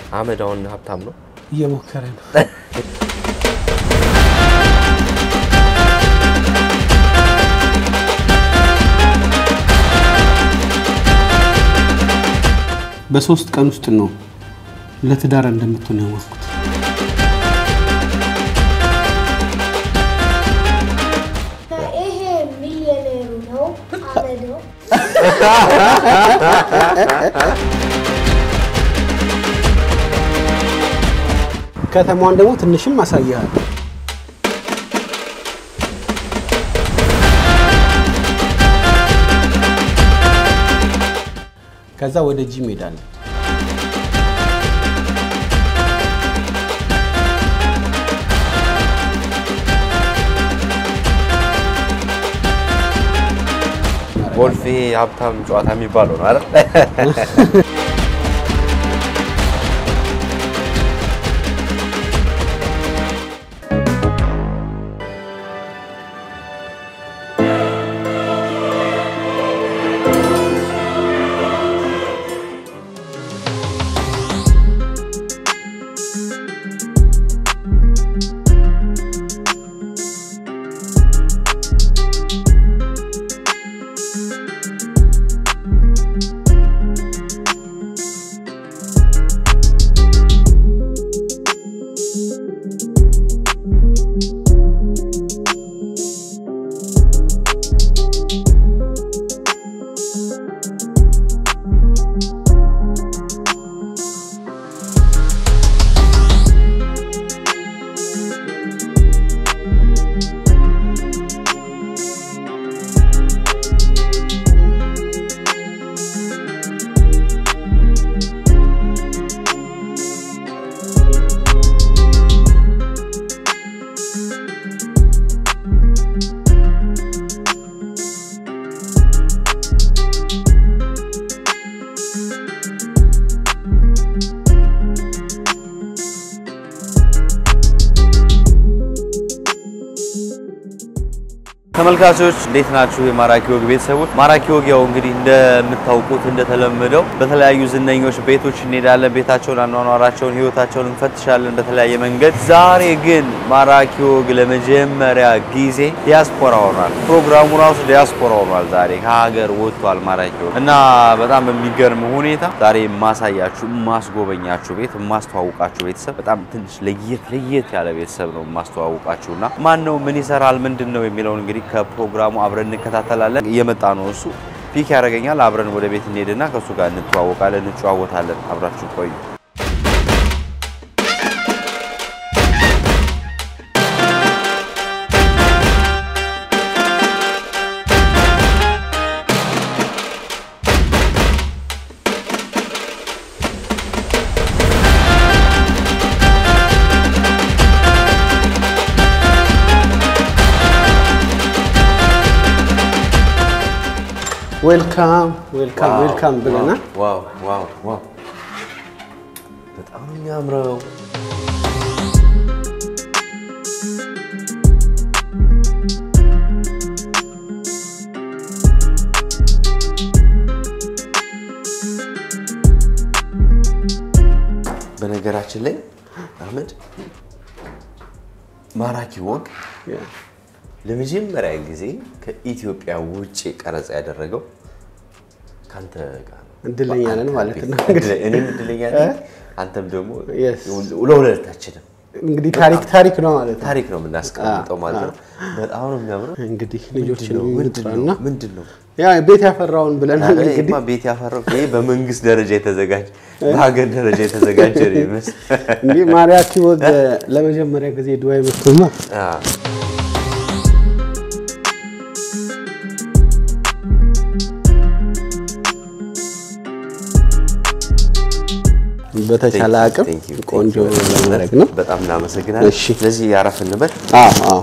አህመድ አሁን ሀብታም ነው። እየሞከረ ነው። በሶስት ቀን ውስጥ ነው ለትዳር እንደምትሆን ያወቅኩት። ይሄ ሚሊዮኔሩ ነው አመድ ነው። ከተማዋን ደግሞ ትንሽም አሳይሃል። ከዛ ወደ ጂም ሄዳለን። ጎልፍ ይሄ የሀብታም ጨዋታ የሚባለው ነው አይደል? ተመልካቾች እንዴት ናችሁ? የማራኪ ወግ ቤተሰቦች፣ ማራኪ ወግ ያው እንግዲህ እንደምታውቁት እንደተለመደው በተለያዩ ዝነኞች ቤቶች እንሄዳለን። ቤታቸውን፣ አኗኗራቸውን፣ ህይወታቸውን እንፈትሻለን በተለያየ መንገድ። ዛሬ ግን ማራኪ ወግ ለመጀመሪያ ጊዜ ዲያስፖራ ሆኗል። ፕሮግራሙ ራሱ ዲያስፖራ ሆኗል። ዛሬ ከሀገር ወጥቷል ማራኪ ወግ እና በጣም በሚገርም ሁኔታ ዛሬ የማሳያችሁ የማስጎበኛችሁ ቤት የማስተዋውቃችሁ ቤተሰብ በጣም ትንሽ ለየት ለየት ያለ ቤተሰብ ነው የማስተዋውቃችሁ እና ማን ነው ምን ይሰራል ምንድን ነው የሚለውን እንግዲህ ከፕሮግራሙ አብረን እንከታተላለን። እየመጣ ነው እሱ ፒክ ያደርገኛል። አብረን ወደ ቤት እንሄድና ከእሱ ጋር እንተዋወቃለን፣ እንጨዋወታለን። አብራችሁ ቆዩ። ዌልካም ዌልካም ዌልካም ብለናል። ዋው ዋው ዋው በጣም ነው የሚያምረው። በነገራችን ላይ አህመድ ማራኪ ወግ ለመጀመሪያ ጊዜ ከኢትዮጵያ ውጭ ቀረጻ ያደረገው ከአንተ ጋር ነው። እድለኛ ነን ማለት ነው። እድለ- እኔም እድለኛ ነኝ፣ አንተም ደግሞ Yes. ለሁለታችንም እንግዲህ ታሪክ ታሪክ ነው ማለት ነው። ታሪክ ነው የምናስቀምጠው ማለት ነው። በጣም ነው የሚያምረው። እንግዲህ ልጆችን ምንድን ነው? ምንድን እንጥራና ነው? ምንድን ነው? ያ ቤት ያፈራውን ብለናል። እንግዲህ ይሄማ ቤት ያፈራው ይሄ በመንግስት ደረጃ የተዘጋጀ በሀገር ደረጃ የተዘጋጀ ነው ይመስል እንዲህ ማራኪ ወግ ለመጀመሪያ ጊዜ ዱባይ መጥቶማ አዎ። በተቻለ አቅም Thank you, thank ቆንጆ you. ለማድረግ ነው። በጣም እናመሰግናለን። እሺ። ስለዚህ ያረፍ እንበል። አዎ አዎ።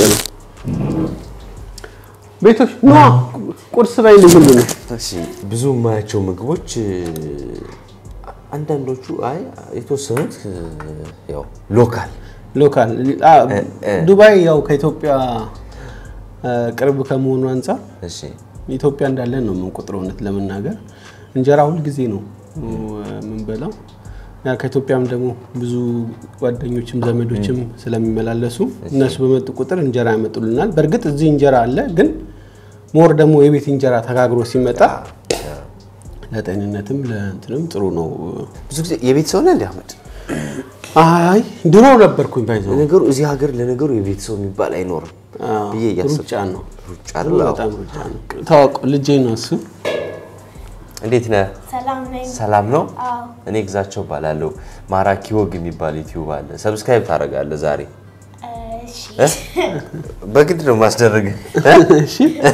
ቤቶች ኖ ቁርስ በይ ልዩ ነው። እሺ ብዙ የማያቸው ምግቦች እ፣ አንዳንዶቹ አይ የተወሰኑት እ፣ ያው ሎካል ሎካል አ፣ ዱባይ ያው ከኢትዮጵያ አ፣ ቅርብ ከመሆኑ አንጻር እሺ ኢትዮጵያ እንዳለን ነው የምንቆጥረው። እውነት ለመናገር እንጀራ ሁልጊዜ ነው የምንበላው። ያ ከኢትዮጵያም ደግሞ ብዙ ጓደኞችም ዘመዶችም ስለሚመላለሱ እነሱ በመጡ ቁጥር እንጀራ ያመጡልናል። በእርግጥ እዚህ እንጀራ አለ፣ ግን ሞር ደግሞ የቤት እንጀራ ተጋግሮ ሲመጣ ለጤንነትም ለእንትንም ጥሩ ነው። ብዙ ጊዜ የቤት ሰው ነህ እንደ አህመድ? አይ ድሮ ነበርኩኝ ባይዘው ለነገሩ እዚህ ሀገር ለነገሩ የቤት ሰው የሚባል አይኖርም ብዬ እያሰብኩ ሩጫ ነው ሩጫ አይደል? አዎ። በጣም ሩጫ ነው። ታዋቁ ልጄ ነው እሱ። እንዴት ነህ? ሰላም ነኝ። ሰላም ነው? አዎ እኔ ግዛቸው እባላለሁ። ማራኪ ወግ የሚባል ዩቲዩብ አለ። ሰብስክራይብ ታደርጋለህ ዛሬ? እሺ በግድ ነው ማስደረግ። እሺ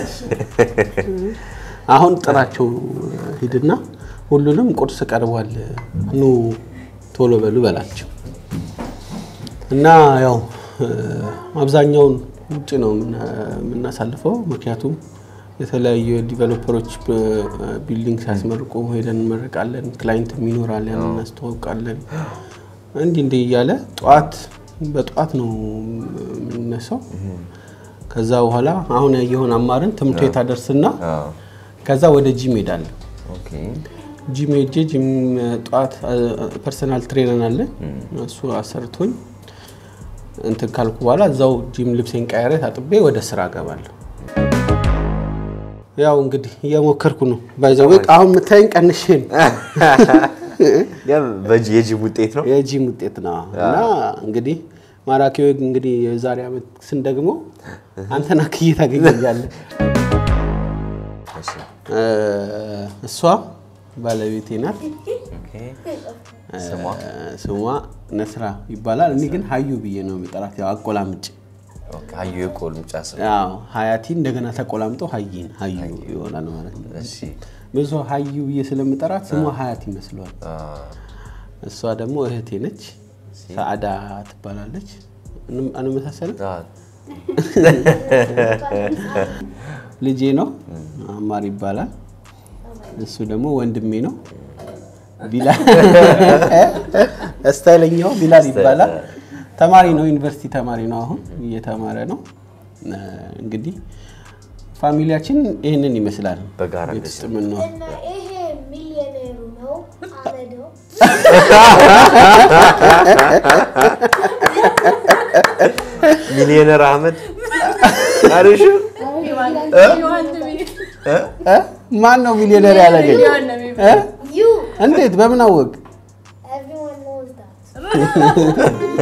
አሁን ጥራቸው ሂድና ሁሉንም ቁርስ ቀርቧል፣ ኑ ቶሎ በሉ በላቸው እና ያው እ፣ አብዛኛውን ውጭ ነው የምና- የምናሳልፈው። ምክንያቱም የተለያዩ ዲቨሎፐሮች ቢልዲንግ ሲያስመርቁ ሄደን እንመርቃለን። ክላይንትም ይኖራል፣ ያን እናስተዋውቃለን። እንዲህ እንዲህ እያለ ጠዋት በጠዋት ነው የምንነሳው። ከዛ በኋላ አሁን ያየሆን አማርን ትምህርት ቤት አደርስና አዎ። ከዛ ወደ ጂም ሄዳለሁ። ኦኬ። ጂም ሄጄ ጂም ጠዋት ፐርሰናል ትሬነር አለ እሱ አሰርቶኝ እንትን ካልኩ በኋላ እዛው ጂም ልብሴን ቀያሬ ታጥቤ ወደ ስራ እገባለሁ። ያው እንግዲህ እየሞከርኩ ነው። ባይዘዌ አሁን የምታይን ቀንሼ ነው ያ በጂ የጂም ውጤት ነው። የጂም ውጤት ነው እና እንግዲህ ማራኪ ወግ እንግዲህ የዛሬ ዓመት ስንደግሞ አንተን አክዬ ታገኘኛለህ። እሺ። እ፣ እሷ ባለቤቴ ናት። ኦኬ። ስሟ ስሟ ነስራ ይባላል። እኔ ግን ሀዩ ብዬ ነው የሚጠራት፣ ያው አቆላምጭ። ኦኬ። ሀዩ የቆልምጫ ስም። ያው ሀያቲ እንደገና ተቆላምጦ ሀይን ሀዩ ይሆናል ማለት ነው። እሺ። ብዙ ሰው ሀዩ ብዬ ስለምጠራት ስሟ ሀያት ይመስለዋል። አ፣ እሷ ደግሞ እህቴ ነች፣ ሰአዳ ትባላለች። እንም- አንመሳሰልም። አ፣ ልጄ ነው አማር ይባላል። እሱ ደግሞ ወንድሜ ነው ቢላል ስታይለኛው ቢላል ይባላል። ተማሪ ነው፣ ዩኒቨርሲቲ ተማሪ ነው። አሁን እየተማረ ነው። እ፣ እንግዲህ ፋሚሊያችን ይህንን ይመስላል። በጋራ ቤት ውስጥ የምንኖር እና ይሄ ሚሊዮኔሩ ነው አመደው። ሚሊዮነር አህመድ አሪሽ እ? ማን ነው ሚሊዮነር ያደረገኝ? እ? ዩ እንዴት በምን አወቅ? ኤቭሪዋን ኖውዝ ዳት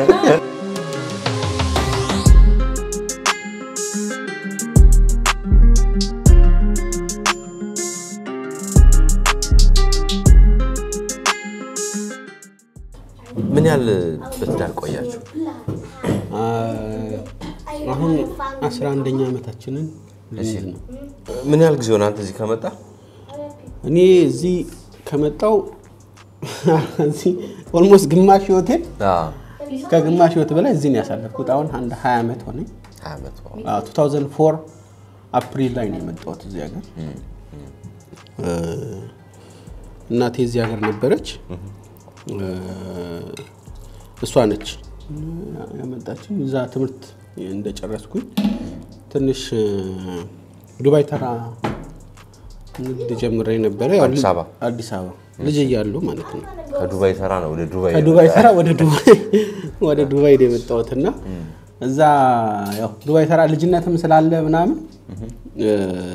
ምን ያህል በትዳር ቆያችሁ? አ፣ አሁን አስራ አንደኛ ዓመታችንን ልንይዝ ነው። ምን ያህል ጊዜ ሆነ አንተ እዚህ ከመጣ? እኔ እዚህ ከመጣው እዚህ ኦልሞስት ግማሽ ህይወቴን አዎ። ከግማሽ ህይወት በላይ እዚህ ነው ያሳለፍኩት። አሁን አንድ 20 ዓመት ሆነኝ። ሀያ ዓመት ነው። አዎ፣ 2004 አፕሪል ላይ ነው የመጣሁት እዚህ ሀገር። እ፣ እናቴ እዚህ ሀገር ነበረች። እ፣ እሷ ነች ያመጣችኝ። እዛ ትምህርት እንደጨረስኩኝ ትንሽ እ፣ ዱባይ ተራ ንግድ ጀምሬ ነበረ። ያው አዲስ አበባ? አዲስ አበባ ልጅ እያለሁ ማለት ነው። ከዱባይ ተራ ነው ወደ ዱባይ ከዱባይ ተራ ወደ ዱባይ ወደ ዱባይ ነው የመጣሁት እና እዛ ያው ዱባይ ተራ ልጅነትም ስላለ ምናምን እ፣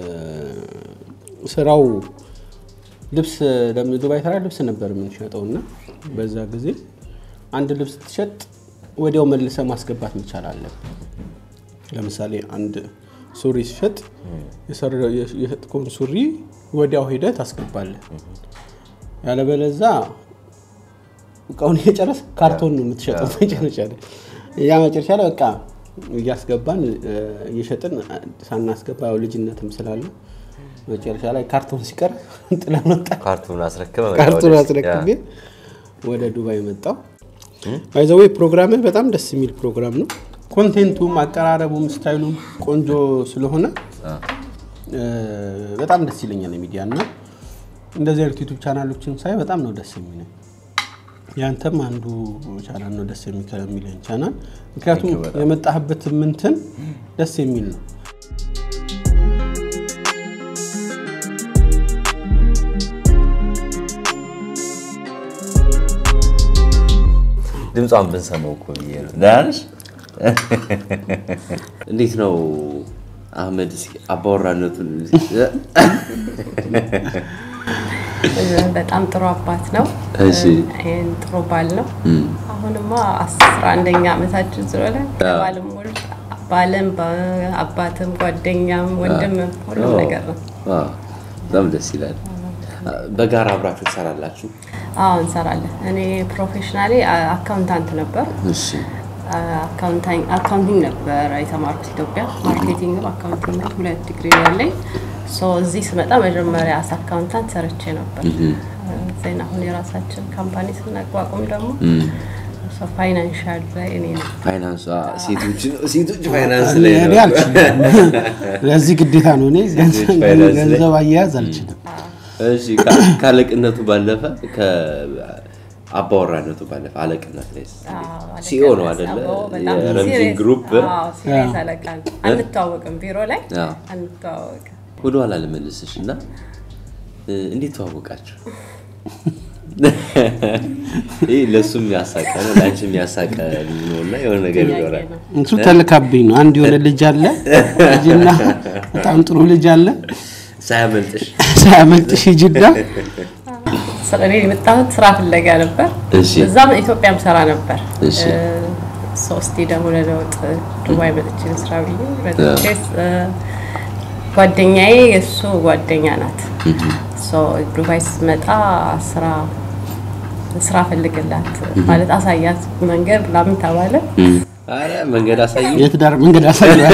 ስራው ልብስ ለም- ዱባይ ተራ ልብስ ነበር የምንሸጠው እና በዛ ጊዜ አንድ ልብስ ትሸጥ ወዲያው መልሰ ማስገባት መቻል አለብን። ለምሳሌ አንድ ሱሪ ሲሸጥ የሰራ- የሸጥከውን ሱሪ ወዲያው ሄደህ ታስገባለህ። ያለበለዛ እቃውን እየጨረስ ካርቶን ነው የምትሸጠው መጨረሻ ላይ። ያ መጨረሻ ላይ በቃ እያስገባን እ፣ እየሸጥን ሳናስገባ ያው ልጅነትም ስላለ መጨረሻ ላይ ካርቶን ሲቀር ጥለን ወጣ። ካርቱን አስረክበ መጣ ካርቶን ወደ- አስረክቤ ያ። ወደ ዱባይ መጣው። ባይዘዌ ፕሮግራምህ በጣም ደስ የሚል ፕሮግራም ነው። ኮንቴንቱም፣ አቀራረቡም፣ ስታይሉም ቆንጆ ስለሆነ እ፣ በጣም ደስ ይለኛል ሚዲያ እና እንደዚህ አይነት ዩቱብ ቻናሎችን ሳይ በጣም ነው ደስ የሚለኝ። ያንተም አንዱ ቻናል ነው ደስ የሚከ- የሚለኝ ቻናል፣ ምክንያቱም Thank you በጣም። የመጣህበት ምንትን ደስ የሚል ነው። ድምጿን ብንሰማው እኮ ብዬ ነው። ደህና ነሽ? እንዴት ነው አህመድ? እስኪ አባወራነቱን በጣም ጥሩ አባት ነው። እሺ። ይህን ጥሩ ባል ነው። አሁንማ አስራ አንደኛ ዓመታችን ስለሆነ ባልም ወልድ ባልም በ- አባትም ጓደኛም ወንድምም ሁሉም ነገር ነው። አዎ፣ በጣም ደስ ይላል። በጋራ አብራችሁ ትሰራላችሁ? አዎ እንሰራለን። እኔ ፕሮፌሽናሊ አካውንታንት ነበር። እሺ። አካውንቲንግ ነበር የተማርኩት ኢትዮጵያ። ማርኬቲንግም አካውንቲንግ ሁለት ዲግሪ ነው ያለኝ። ሶ እዚህ ስመጣ መጀመሪያ አስ አካውንታንት ሰርቼ ነበር። ዜና አሁን የራሳችን ካምፓኒ ስናቋቁም ደግሞ ፋይናንሻል ላይ እኔ ነው ፋይናንስ ሴቶች ሴቶች ፋይናንስ ላይ እኔ ነው። አልችልም። ለዚህ ግዴታ ነው። እኔ ገንዘብ ፋይናንስ ላይ- ገንዘብ አያያዝ አልችልም። እሺ ካ- ከአለቅነቱ ባለፈ ከአባወራነቱ ባለፈ አለቅነት ላይ ሲኦ ነው አይደለ? የረምዚ ግሩፕ ሲሪየስ አለቃ ነው። አንተዋወቅም፣ ቢሮ ላይ አዎ። አንተዋወቅም። ወደኋላ ልመልስሽ እና እ፣ እንዴት ተዋወቃችሁ? ይህ ለእሱም ያሳቀ ነው ለአንቺም ያሳቀ ነው እና የሆነ ነገር ይኖራል። ነው። እሱ ተልካብኝ ነው። አንድ የሆነ ልጅ አለ ልጅና በጣም ጥሩ ልጅ አለ ሳያመልጥሽ ሳያመልጥሽ ሂጂና ስለ እኔ የመጣሁት ስራ ፍለጋ ነበር። እሺ። እዛም ኢትዮጵያም ሰራ ነበር። እሺ። እ፣ ሶስቴ ደግሞ ለለውጥ ዱባይ መጥቼ ስራ ብዬ መጥቼ እ፣ ጓደኛዬ የእሱ ጓደኛ ናት። ሶ ዱባይ ስትመጣ ስራ ስራ ፈልግላት ማለት አሳያት መንገድ ምናምን ተባለ። ኧረ መንገድ አሳይ የትዳር መንገድ አሳያል።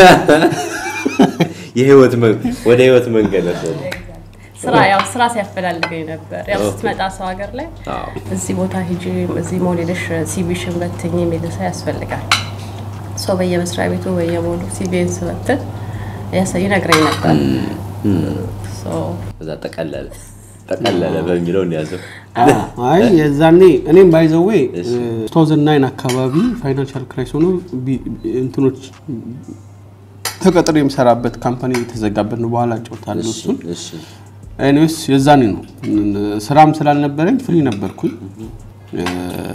የህይወት መ- ወደ ህይወት መንገድ ወሰደ። ስራ ያው ስራ ሲያፈላልገኝ ነበር። ያው ስትመጣ ሰው ሀገር ላይ አዎ። እዚህ ቦታ ሂጂ፣ እዚህ ሞል ሄደሽ ሲቪሽን በትኝ የሚል ሰው ያስፈልጋል። ሰው በየመስሪያ ቤቱ በየሞሉ ሲቪን ስበትን ያሳ- ይነግረኝ ነበር። ሶ ከዛ ጠቀለለ ጠቀለለ በሚለው እንያዘው። አይ የዛኔ እኔም ባይዘዌ ቶዘን ናይን አካባቢ ፋይናንሻል ክራይስ ሆኖ ቢ- እንትኖች ተቀጥሮ የምሰራበት ካምፓኒ የተዘጋበት ነው። በኋላ ጫወታለሁ እሺ እሱን። እሺ ኤኒዌይስ የዛኔ ነው ስራም ስላልነበረኝ ፍሪ ነበርኩኝ። እ፣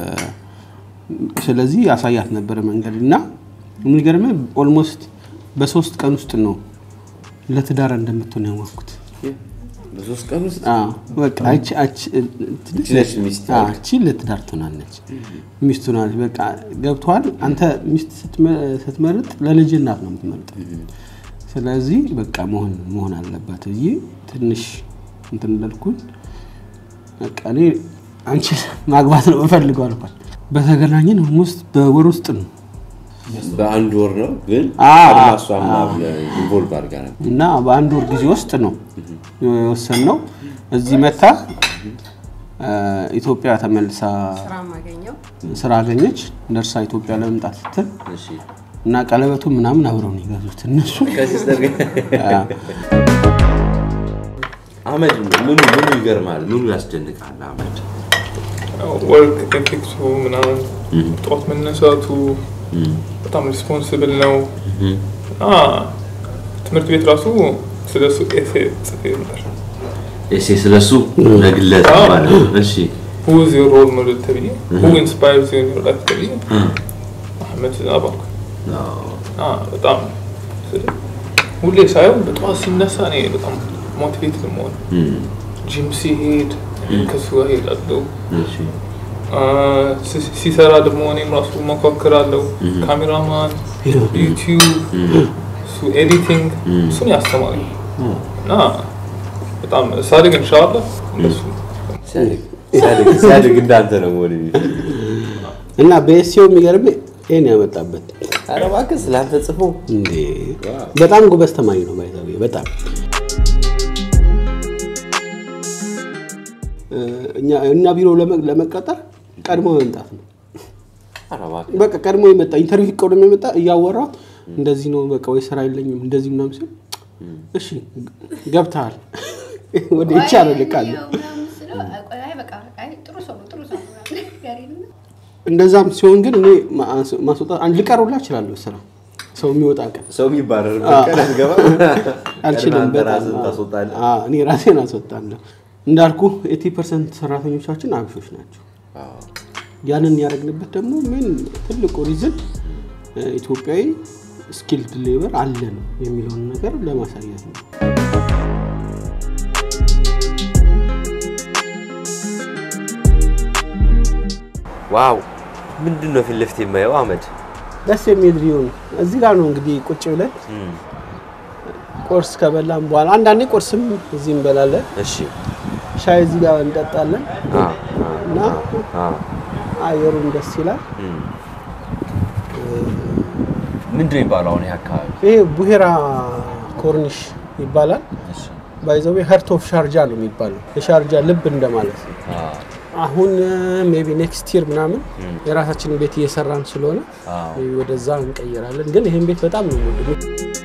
ስለዚህ ያሳያት ነበረ መንገድ እና የሚገርምህ ኦልሞስት በሶስት ቀን ውስጥ ነው ለትዳር እንደምትሆን ያወቅኩት። በሶስት ቀን ውስጥ አዎ፣ በቃ አቺ አቺ ትንሽ ነች ሚስት አዎ፣ እቺ ለትዳር ትሆናለች፣ ሚስት ትሆናለች። በቃ ገብቶሃል። አንተ ሚስት ስትመ- ስትመርጥ ለልጅ እናት ነው የምትመርጠው። ስለዚህ በቃ መሆን መሆን አለባት ብዬ ትንሽ እንትን እንዳልኩኝ በቃ እኔ አንቺ ማግባት ነው የምፈልገው አልኳት። በተገናኘን ውስጥ በወር ውስጥ ነው በአንድ ወር ነው ግን አዎ፣ ቀድማ እሷ ምናምን ኢንቮልቭ አድርጋ ነበር። እና በአንድ ወር ጊዜ ውስጥ ነው የወሰንነው። እዚህ መታ እ፣ ኢትዮጵያ ተመልሳ ስራ ማገኘው ስራ አገኘች። ደርሳ ኢትዮጵያ ለመምጣት ስትል እሺ እና ቀለበቱ ምናምን አብረው ነው የገዙት እነሱ። ከሲስተር ጋር አህመድ ምኑ ምኑ ይገርማል? ምኑ ያስደንቃል? አህመድ ወርክ ኤቲክሱ ምናምን ጠዋት መነሳቱ በጣም ሪስፖንስብል ነው። እና ትምህርት ቤት ራሱ ስለ እሱ ኤሴ ጽፌ ነበር። እሺ ስለሱ ለግለሰብ አዎ። ማለት ነው። እሺ ሁ ኢዝ ዮር ሮል ሞዴል ተብዬ ሁ ኢንስፓየርስ ዩ ኢን ዮር ላይፍ ተብዬ አህመድ ዝናብ አልኩ። አዎ። እና በጣም ስለ- ሁሌ ሳየው በጠዋት ሲነሳ እኔ በጣም ሞቲቬት ለመሆን እም፣ ጂም ሲሄድ ከሱ ጋር ሄዳለሁ። እሺ ሲ- ሲሰራ ደግሞ እኔም ራሱ መኳክራለሁ። ካሜራማን፣ ዩቲዩብ፣ እሱ ኤዲቲንግ እሱን ያስተማሪ እና በጣም ሳድግ እንሻላ እነሱ ሲያድግ ሲያድግ- ሲያድግ እንዳንተ ነው መሆን የሚፈልግ። እና በኤስሲኦ የሚገርም ይሄን ያመጣበት ኧረ እባክህ ስለአንተ ጽፎ እንዴ በጣም ጎበዝ ተማሪ ነው ባይዘው በጣም እ፣ እኛ እኛ ቢሮ ለመ- ለመቀጠር ቀድሞ መምጣት ነው። ኧረ እባክህ በቃ ቀድሞ የመጣ ኢንተርቪው ቀድሞ የመጣ እያወራው እንደዚህ ነው በቃ ወይ ስራ የለኝም እንደዚህ ምናምን ሲል እሺ ገብተሃል ወደ ይቻላል ልቃለ እንደዛም ሲሆን ግን እኔ ማስ- ማስወጣት አንድ ልቀሩላ እችላለሁ ስራ ሰው የሚወጣ ቀን ሰው የሚባረርበት ቀን አትገባ አልችልም። አንተ በጣም ራስህን ታስወጣለህ። አዎ፣ እኔ ራሴን አስወጣለሁ። እንዳልኩ ኤቲ ፐርሰንት ሰራተኞቻችን አብሾች ናቸው። አዎ። ያንን ያደረግንበት ደግሞ ምን ትልቁ ሪዝን ኢትዮጵያዊ ስኪልድ ሌበር አለን የሚለውን ነገር ለማሳየት ነው። ዋው ምንድን ነው ፊት ለፊት የማየው አህመድ? ደስ የሚል ቪው ነው። እዚህ ጋር ነው እንግዲህ ቁጭ ብለን እም፣ ቁርስ ከበላን በኋላ አንዳንዴ ቁርስም እዚህ እንበላለን፣ እሺ ሻይ እዚህ ጋር እንጠጣለን አ እና አ አየሩም ደስ ይላል። እም። ምንድን ነው የሚባለው አሁን ይሄ አካባቢ? ይሄ ቡሄራ ኮርኒሽ ይባላል። እሺ ባይዘዌ ሀርት ኦፍ ሻርጃ ነው የሚባለው። የሻርጃ ልብ እንደማለት ነው። አ አሁን ሜቢ ኔክስት ይር ምናምን የራሳችንን ቤት እየሰራን ስለሆነ አዎ maybe ወደዛ እንቀይራለን። ግን ይህን ቤት በጣም ነው የምወደው።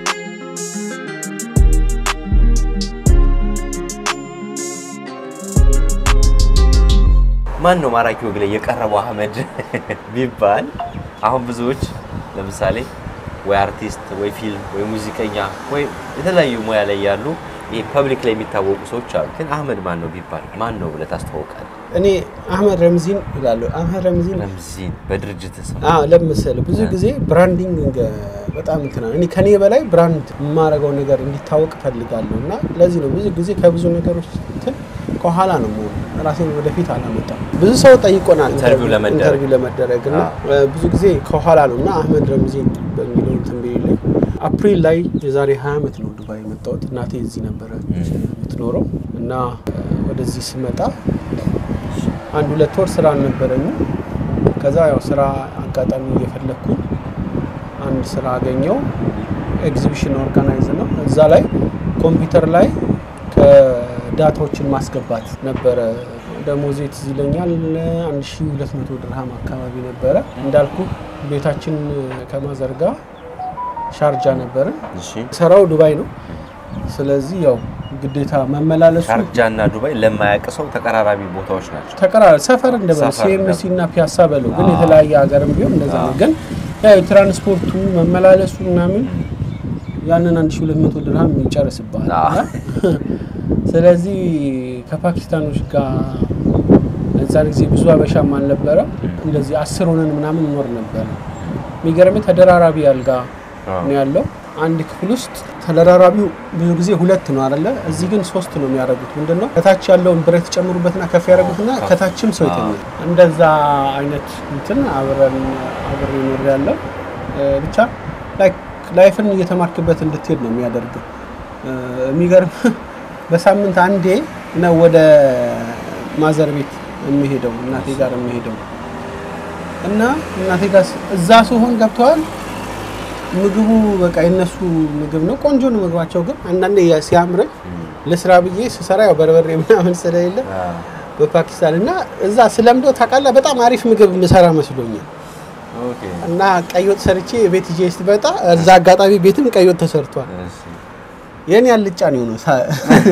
ማን ነው ማራኪ ወግ ላይ የቀረበው አህመድ ቢባል አሁን ብዙዎች ለምሳሌ ወይ አርቲስት ወይ ፊልም ወይ ሙዚቀኛ ወይ የተለያዩ ሙያ ላይ ያሉ ይሄ ፐብሊክ ላይ የሚታወቁ ሰዎች አሉ። ግን አህመድ ማን ነው ቢባል ማን ነው ብለህ ታስተዋውቃለህ? እኔ አህመድ ረምዚን እላለሁ። አህመድ ረምዚን ረምዚን በድርጅት ስም አዎ ለምሳሌ ብዙ ጊዜ ብራንዲንግ በጣም እንትና እኔ ከኔ በላይ ብራንድ የማደርገው ነገር እንዲታወቅ እፈልጋለሁ እና ለዚህ ነው ብዙ ጊዜ ከብዙ ነገሮች እንትን ከኋላ ነው የምሆነው። ራሴን ወደፊት አላመጣም። ብዙ ሰው ጠይቆናል ኢንተርቪው ለመደረግ። ኢንተርቪው ለመደረግ እና ብዙ ጊዜ ከኋላ ነው እና አህመድ ረምዚን በሚለው እንትን ቢልኝ አፕሪል ላይ የዛሬ 20 ዓመት ነው ዱባይ የመጣሁት። እናቴ እዚህ ነበረ የምትኖረው እና ወደዚህ ስመጣ አንድ ሁለት ወር ስራ አልነበረኝም። ከዛ ያው ስራ አጋጣሚ እየፈለግኩኝ አንድ ስራ አገኘው። ኤግዚቢሽን ኦርጋናይዝ ነው። እዛ ላይ ኮምፒውተር ላይ ከዳታዎችን ማስገባት ነበረ። ደሞዜ ትዝ ይለኛል 1200 ድርሃም አካባቢ ነበረ። እንዳልኩ ቤታችን ከማዘርጋ ሻርጃ ነበርን። እሺ ስራው ዱባይ ነው። ስለዚህ ያው ግዴታ መመላለሱ ሻርጃ እና ዱባይ ለማያውቅ ሰው ተቀራራቢ ቦታዎች ናቸው። ተቀራራቢ ሰፈር እንደበለ ሰፈር ሲኤምሲ እና ፒያሳ በለው ግን አዎ። የተለያየ ሀገርም ቢሆን እንደዛ ነው። ግን ያው የትራንስፖርቱ መመላለሱ ምናምን ያንን 1200 ድርሃም ይጨርስብሃል። አዎ። ስለዚህ ከፓኪስታኖች ጋር እዛን ጊዜ ብዙ አበሻም አልነበረ። እንደዚህ አስር ሆነን ምናምን እንኖር ነበረ። የሚገርምህ ተደራራቢ አልጋ አዎ። ነው ያለው አንድ ክፍል ውስጥ ተደራራቢው ብዙ ጊዜ ሁለት ነው አይደለ? እዚህ ግን ሶስት ነው የሚያደርጉት። ምንድን ነው ከታች ያለውን ብረት ጨምሩበትና ከፍ ያደርጉትና ከታችም ሰው ይተኛል። እንደዛ አይነት እንትን አብረን አብሬ ኖር ያለው ብቻ ላይክ ላይፍን እየተማርክበት እንድትሄድ ነው የሚያደርግ። የሚገርም በሳምንት አንዴ ነው ወደ ማዘር ቤት የሚሄደው እናቴ ጋር የሚሄደው እና እናቴ ጋር ስ- እዛ ሲሆን ገብተዋል ምግቡ በቃ የነሱ ምግብ ነው። ቆንጆ ነው ምግባቸው። ግን አንዳንዴ ያ- ሲያምረኝ ለስራ ብዬ ስሰራ ያው በርበሬ ምናምን ስለሌለ በፓኪስታን እና እዛ ስለምዶ ታውቃለህ፣ በጣም አሪፍ ምግብ ምሰራ መስሎኛል ኦኬ እና ቀይ ወጥ ሰርቼ ቤት ይዤ ስትመጣ እዛ አጋጣሚ ቤትም ቀይ ወጥ ተሰርቷል። እሺ የኔ አልጫ ነው የሆነው ሳ-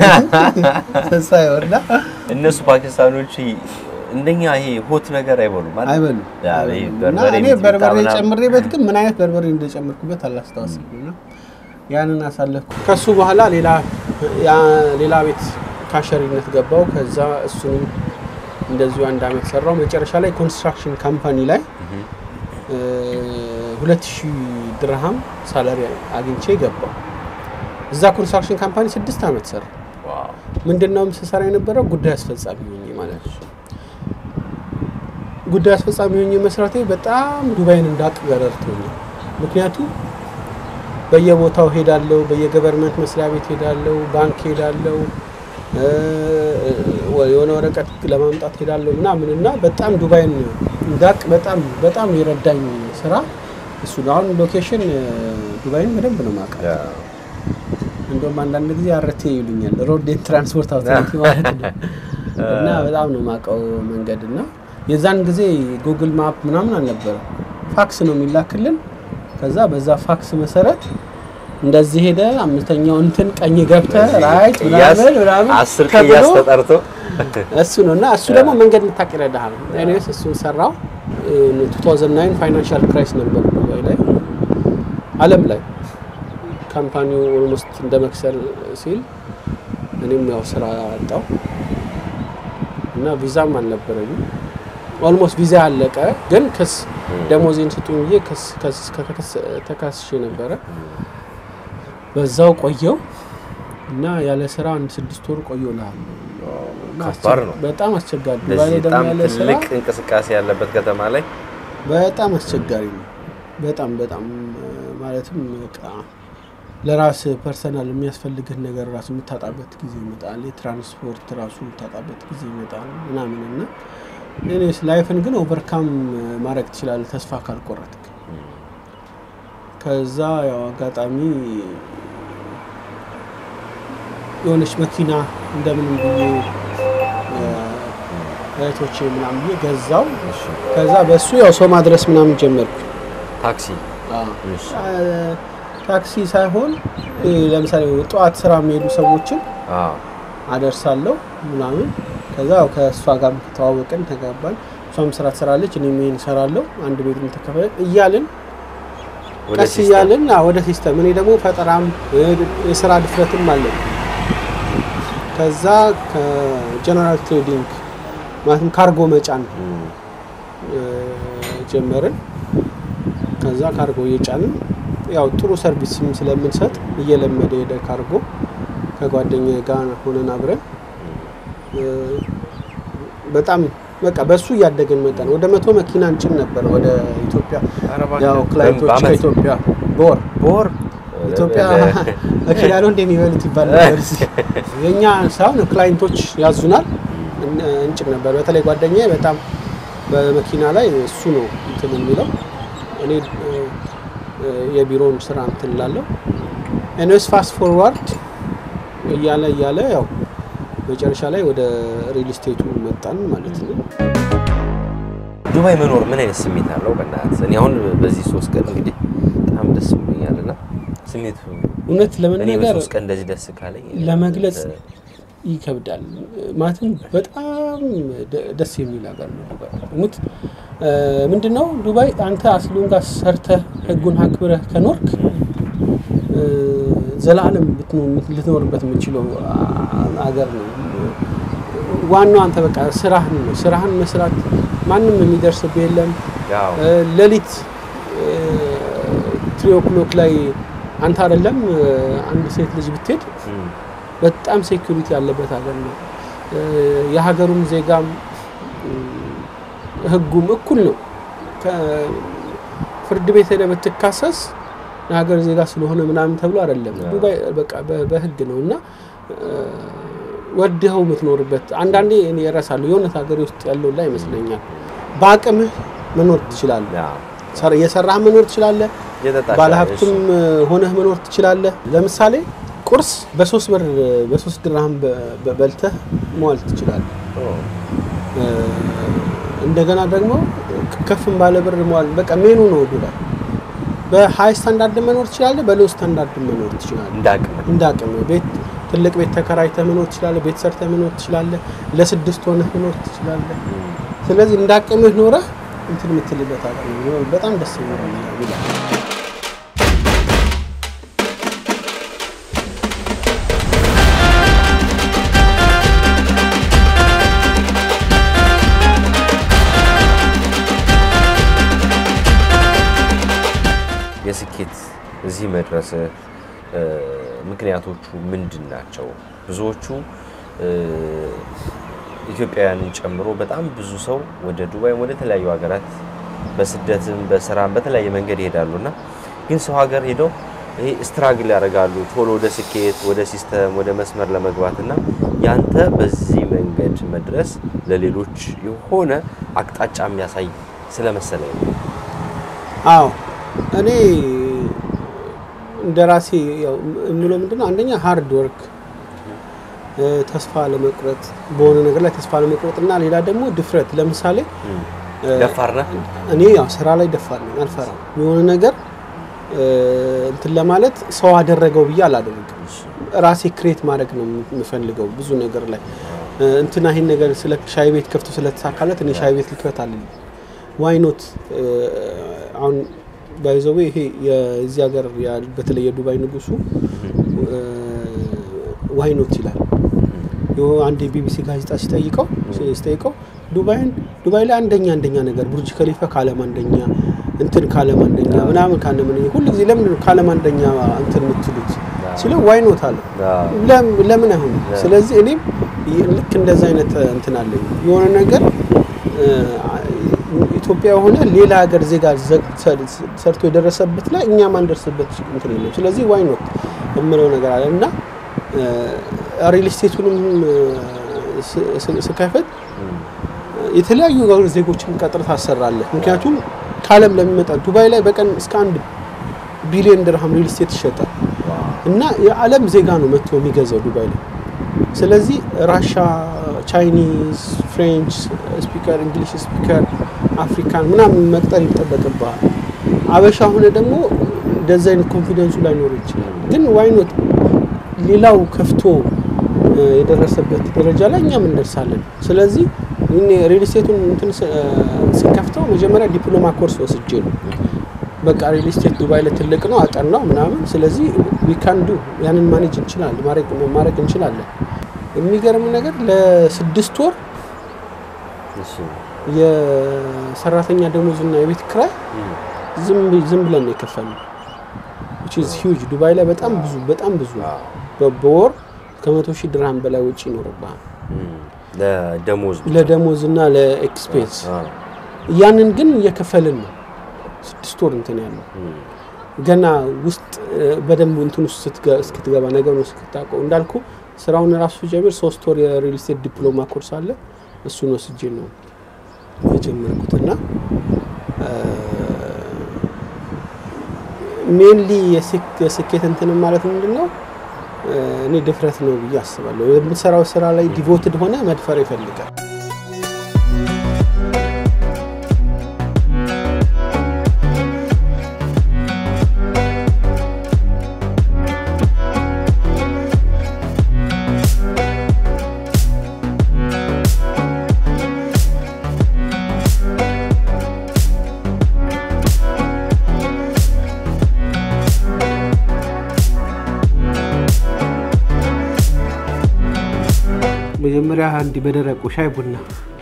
ሳየው እና እነሱ ፓኪስታኖች እንደኛ ይሄ ሆት ነገር አይበሉም አይደል? አይበሉም ያ፣ ይሄ አይበሉም። እና በርበሬ እኔ ሚጥሚጣ በርበሬ ምናምን። ጨምሬበት ግን ምን አይነት በርበሬ እንደጨመርኩበት አላስታውስም። እና ያንን አሳለፍኩ። ከሱ በኋላ ሌላ ያ- ሌላ ቤት ካሸሪነት ገባው። ከዛ እሱንም እንደዚሁ አንድ አመት ሰራው። መጨረሻ ላይ ኮንስትራክሽን ካምፓኒ ላይ ሁለት ሺህ ድርሃም ሳላሪ አግኝቼ ገባው። እዛ ኮንስትራክሽን ካምፓኒ ስድስት አመት ሰራ። ዋው ምንድነው ስሰራ የነበረው ጉዳይ አስፈጻሚ ሆኜ ማለት ነው። ጉዳይ አስፈጻሚ ሆኜ መስራቴ በጣም ዱባይን እንዳቅ ረድቶኛል። ምክንያቱም በየቦታው ሄዳለሁ፣ በየገቨርንመንት መስሪያ ቤት ሄዳለሁ፣ ባንክ ሄዳለሁ፣ እ፣ የሆነ ወረቀት ለማምጣት ሄዳለሁ ምናምን እና በጣም ዱባይን እንዳቅ በጣም በጣም የረዳኝ ስራ እሱ ነው። አሁን ሎኬሽን እ፣ ዱባይን በደንብ ነው የማውቃት። ያ እንደውም አንዳንድ ጊዜ አረቴ ይሉኛል ሮድ ኤንድ ትራንስፖርት አውቶሪቲ ማለት ነው። እና በጣም ነው የማውቀው መንገድ እና የዛን ጊዜ ጉግል ማፕ ምናምን አልነበረም። ፋክስ ነው የሚላክልን። ከዛ በዛ ፋክስ መሰረት እንደዚህ ሄደ አምስተኛው እንትን ቀኝ ገብተ ራይት ቅያስ ምናምን ምናምን አስር ተብሎ ቅያስ ተጠርቶ እሱ ነው እና እሱ ደግሞ መንገድ ልታቅ ይረዳሃል። ኤኒዌይስ እሱን ሰራው። 2009 ፋይናንሻል ክራይስ ነበር ዱባይ ላይ ዓለም ላይ ካምፓኒው ኦልሞስት እንደ መክሰል ሲል እኔም ያው ስራ አጣው እና ቪዛም አልነበረኝም። ኦልሞስት ቪዛ ያለቀ ግን ክስ ደሞዜን ስጡኝ ብዬ ክስ ከስ- ከከስ- ተካስሼ ነበረ። በዛው ቆየው እና ያለ ስራ አንድ ስድስት ወር ቆየሁ እልሃለሁ። እና ከባድ ነው። በጣም አስቸጋሪ ዱባይ ላይ እንደዚህ ደግሞ በጣም ያለ ስራ ትልቅ እንቅስቃሴ ያለበት ከተማ ላይ በጣም አስቸጋሪ ነው። በጣም በጣም እ፣ ማለትም በቃ ለራስ ፐርሰናል የሚያስፈልግህ ነገር ራሱ የምታጣበት ጊዜ ይመጣል። የትራንስፖርት ራሱ የምታጣበት ጊዜ ይመጣል ምናምን እና እኔስ ላይፍን ግን ኦቨርካም ማድረግ ትችላለህ ተስፋ ካልቆረጥክ። ከዛ ያው አጋጣሚ የሆነች መኪና እንደምንም ብዬ እ፣ እህቶቼ ምናምን ብዬ ገዛው። ከዛ በሱ ያው ሰው ማድረስ ምናምን ጀመርኩ። ታክሲ እሺ። አ- ታክሲ ሳይሆን ይሄ ለምሳሌ ጠዋት ስራ የሚሄዱ ሰዎችን አዎ አደርሳለሁ ምናምን። ከዛ ያው ከእሷ ጋር ተዋወቅን፣ ተጋባን። እሷም ስራ ትሰራለች፣ እኔም ይሄን እሰራለሁ። አንድ ቤት ተከፈለ እያልን ወደ ቀስ ሲስተም። እያልን አ፣ ወደ ሲስተም እኔ ደግሞ ፈጠራም እ፣ የስራ ድፍረትም አለኝ። ከዛ ከጀነራል ትሬዲንግ ማለትም ካርጎ መጫን እም፣ እ፣ ጀመርን። ከዛ ካርጎ እየጫንን ያው ጥሩ ሰርቪስም ስለምንሰጥ እየለመደ ሄደ ካርጎ። ከጓደኛዬ ጋር ሆነን አብረን እ፣ በጣም በቃ በሱ እያደግን መጠን ወደ መቶ መኪና እንጭን ነበር ወደ ኢትዮጵያ። ኧረ እባክህ። ያው ክላይንቶች በዓመት? ከኢትዮጵያ በወር በወር ኢትዮጵያ መኪና ነው እንደሚበሉት ይባል ነበር። እዚህ የእኛ ሳይሆን ክላይንቶች ያዙናል እን- እንጭን ነበር። በተለይ ጓደኛዬ በጣም በመኪና ላይ እሱ ነው እንትን የሚለው እኔ እ፣ እ፣ የቢሮውን ስራ እንትን ላለው ኤንዌስ ፋስት ፎርዋርድ እያለ እያለ ያው መጨረሻ ላይ ወደ ሪል ስቴቱ መጣን ማለት ነው። ዱባይ መኖር ምን አይነት ስሜት አለው? በእናትህ እኔ አሁን በዚህ ሶስት ቀን እንግዲህ በጣም ደስ ብሎኛል እና ስሜቱ እውነት እኔ ለመናገር በሶስት ቀን እንደዚህ ደስ ካለኝ ለመግለጽ እ፣ ይከብዳል። ማለትም በጣም ደ- ደስ የሚል ሀገር ነው ዱባይ። ሙት ምንድን ነው ዱባይ አንተ አስሉን ጋር ሰርተህ ህጉን አክብረህ ከኖርክ እ፣ ዘላለም ብትኖ- ልትኖርበት የምችለው አ- ሀገር ነው። ዋናው አንተ በቃ ስራህን ነው። ስራህን መስራት ማንም የሚደርስብህ የለም። ያው እ፣ ሌሊት ትሪ ኦክሎክ ላይ አንተ አይደለም እ፣ አንድ ሴት ልጅ ብትሄድ እም፣ በጣም ሴኩሪቲ ያለበት ሀገር ነው። እ፣ የሀገሩም ዜጋም እ፣ ህጉም እኩል ነው። ፍርድ ቤት ሄደህ ብትካሰስ የሀገር ዜጋ ስለሆነ ምናምን ተብሎ አይደለም። አዎ። ዱባይ በቃ በ- በህግ ነው እና እ፣ ወድኸው የምትኖርበት አንዳንዴ እኔ እረሳለሁ የእውነት ሀገሬ ውስጥ ያለው ላይ ይመስለኛል። በአቅምህ መኖር ትችላለህ። ያው ሰር- እየሰራህ መኖር ትችላለህ። የጠጣሽ ባለሀብትም ሆነህ መኖር ትችላለህ። ለምሳሌ ቁርስ በሶስት ብር በሶስት ድርሃም በ- በ- በልተህ መዋል ትችላለህ። እ፣ እንደገና ደግሞ ከፍም ባለ ብር መዋል በቃ ሜኑ ነው ዱባይ። በሀይ ስታንዳርድ መኖር ትችላለህ፣ በሎ ስታንዳርድ መኖር ትችላለህ። እንዳቅም እንደ አቅም ቤት ትልቅ ቤት ተከራይተህ መኖር ትችላለህ። ቤት ሰርተህ መኖር ትችላለህ። ለስድስት ሆነህ መኖር ትችላለህ። ስለዚህ እንደ አቅምህ ኖረህ እንትን የምትልበት ሀገር ነው። በጣም ደስ የሚለው ነገር ይላል። የስኬት እዚህ መድረስ ምክንያቶቹ ምንድን ናቸው? ብዙዎቹ እ፣ ኢትዮጵያውያንን ጨምሮ በጣም ብዙ ሰው ወደ ዱባይም ወደ ተለያዩ ሀገራት በስደትም በስራም በተለያየ መንገድ ይሄዳሉ እና ግን ሰው ሀገር ሄደው ይሄ ስትራግል ያደርጋሉ ቶሎ ወደ ስኬት ወደ ሲስተም ወደ መስመር ለመግባት እና ያንተ በዚህ መንገድ መድረስ ለሌሎች የሆነ አቅጣጫ የሚያሳይ ስለመሰለኝ ነው። አዎ እኔ እንደ ራሴ ያው የምለው ምንድነው አንደኛ ሃርድ ወርክ ተስፋ ለመቁረጥ በሆነ ነገር ላይ ተስፋ ለመቁረጥ እና ሌላ ደግሞ ድፍረት ለምሳሌ እ፣ ደፋር ነህ? እኔ ያው ስራ ላይ ደፋር ነኝ አልፈራም የሆነ ነገር እ፣ እንትን ለማለት ሰው አደረገው ብዬ አላደረግም ራሴ ክሬት ማድረግ ነው የምፈልገው ብዙ ነገር ላይ እ፣ እንትና ይሄን ነገር ስለ ሻይ ቤት ከፍቶ ስለተሳካለት እኔ ሻይ ቤት ልክፈት አለኝ ዋይኖት አሁን ባይዘዌ ይሄ የዚህ ሀገር ያ- በተለይ የዱባይ ንጉሱ ዋይኖት ይላል። የሆነ አንድ የቢቢሲ ጋዜጣ ሲጠይቀው ሲጠይቀው ዱባይን ዱባይ ላይ አንደኛ አንደኛ ነገር ቡርጅ ከሊፋ ከዓለም አንደኛ እንትን ከዓለም አንደኛ ምናምን ከዓለም አንደኛ ሁሉ ጊዜ ለምን ነው ከዓለም አንደኛ እንትን የምትሉት ሲለው ዋይኖት አለ አዎ። ለም- ለምን አይሆንም? ስለዚህ እኔም ይ- ልክ እንደዛ አይነት እንትን አለኝ የሆነ ነገር እ፣ ኢትዮጵያ የሆነ ሌላ ሀገር ዜጋ ዘ- ሰ- ሰርቶ የደረሰበት ላይ እኛ ማንደርስበት እንትን የለም። ስለዚህ ዋይኖት የምለው ነገር አለ እና ሪል ስቴቱንም እ፣ ስ- ስ- ስከፍት የተለያዩ ሀገር ዜጎችን ቀጥር ታሰራለህ። ምክንያቱም ከዓለም ለሚመጣ ዱባይ ላይ በቀን እስከ አንድ ቢሊዮን ድርሃም ሪል ስቴት ይሸጣል እና የዓለም ዜጋ ነው መጥቶ የሚገዛው ዱባይ ላይ። ስለዚህ ራሻ፣ ቻይኒዝ፣ ፍሬንች ስፒከር፣ እንግሊሽ ስፒከር፣ አፍሪካን ምናምን መቅጠር ይጠበቅብሃል። አበሻ ሆነ ደግሞ እንደዚ አይነት ኮንፊደንሱ ላይኖር ይችላል። ግን ዋይኖት ሌላው ከፍቶ እ፣ የደረሰበት ደረጃ ላይ እኛም እንደርሳለን። ስለዚህ እኔ ሪል ስቴቱን እንትን ስ- እ፣ ስከፍተው መጀመሪያ ዲፕሎማ ኮርስ ወስጄ ነው በቃ ሪል ስቴት ዱባይ ላይ ትልቅ ነው አጠናው ምናምን። ስለዚህ ዊካንዱ ያንን ማኔጅ እንችላለን ማድረግ ማድረግ እንችላለን። የሚገርም ነገር ለስድስት ወር እሺ። የሰራተኛ ደሞዝና የቤት ክራይ ዝም ብ- ዝም ብለን ነው የከፈልነው። which is huge ዱባይ ላይ በጣም ብዙ በጣም ብዙ በ- በወር ከመቶ ሺህ ድርሃም በላይ ወጪ ይኖርብሃል እም፣ ለደሞዝ ብቻ። ለደሞዝና ለኤክስፔንስ። አዎ። ያንን ግን እየከፈልን ነው ስድስት ወር እንትን ያለው እም፣ ገና ውስጥ እ፣ በደንብ እንትን ውስጥ ስትገ- እስክትገባ ነገር ነው እስክታውቀው እንዳልኩ ስራውን ራሱ ጀምር ሶስት ወር የሪል ስቴት ዲፕሎማ ኮርስ አለ እሱን ወስጄ ነው የጀመርኩት እና ሜንሊ የስኬት እንትን ማለት ምንድን ነው እ፣ እኔ ድፍረት ነው ብዬ አስባለሁ የምትሰራው ስራ ላይ ዲቮትድ ሆነ መድፈር ይፈልጋል መጀመሪያ አንድ በደረቁ ሻይ ቡና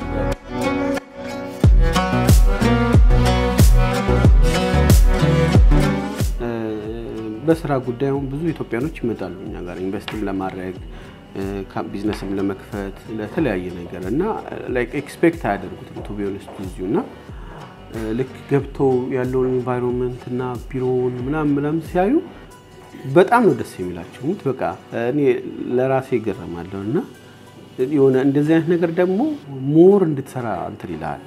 እ፣ በስራ ጉዳይ አሁን ብዙ ኢትዮጵያኖች ይመጣሉ እኛ ጋር ኢንቨስትም ለማድረግ እ፣ ካ- ቢዝነስም ለመክፈት ለተለያየ ነገር እና ላይክ ኤክስፔክት አያደርጉትም ቱ ቢ ኦነስት እዚሁ እና እ፣ ልክ ገብተው ያለውን ኢንቫይሮንመንት እና ቢሮውን ምናምን ምናምን ሲያዩ በጣም ነው ደስ የሚላቸው። ሙት በቃ እኔ ለራሴ ይገረማለሁ እና የሆነ እንደዚህ አይነት ነገር ደግሞ ሞር እንድትሰራ እንትን ይልሃል።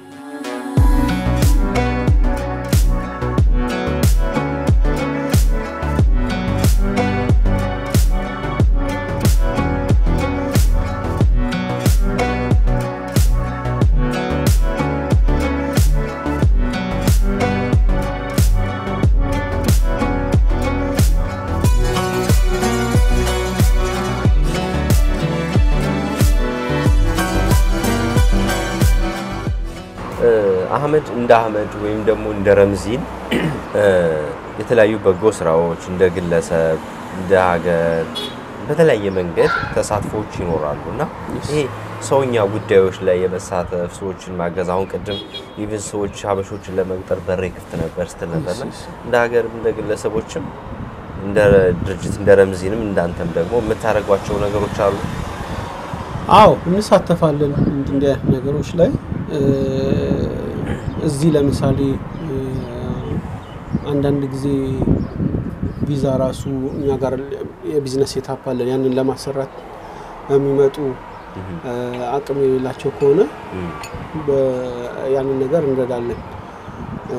እ፣ አህመድ እንደ አህመድ ወይም ደግሞ እንደ ረምዚን እ፣ የተለያዩ በጎ ስራዎች እንደ ግለሰብ እንደ ሀገር በተለያየ መንገድ ተሳትፎዎች ይኖራሉ እና ይሄ ሰውኛ ጉዳዮች ላይ የመሳተፍ ሰዎችን ማገዝ አሁን ቅድም ኢቭን ሰዎች ሀበሾችን ለመቅጠር በሬ ክፍት ነበር ስትል ነበርና እንደ ሀገርም እንደ ግለሰቦችም እንደ ድርጅት እንደ ረምዚንም እንዳንተም ደግሞ የምታደርጓቸው ነገሮች አሉ። አዎ እንሳተፋለን እንዲህ እንዲህ አይነት ነገሮች ላይ እ፣ እዚህ ለምሳሌ እ፣ አንዳንድ ጊዜ ቪዛ ራሱ እኛ ጋር የቢዝነስ ሴታፕ አለን ያንን ለማሰራት የሚመጡ እ፣ አቅም የሌላቸው ከሆነ በ- ያንን ነገር እንረዳለን። እ፣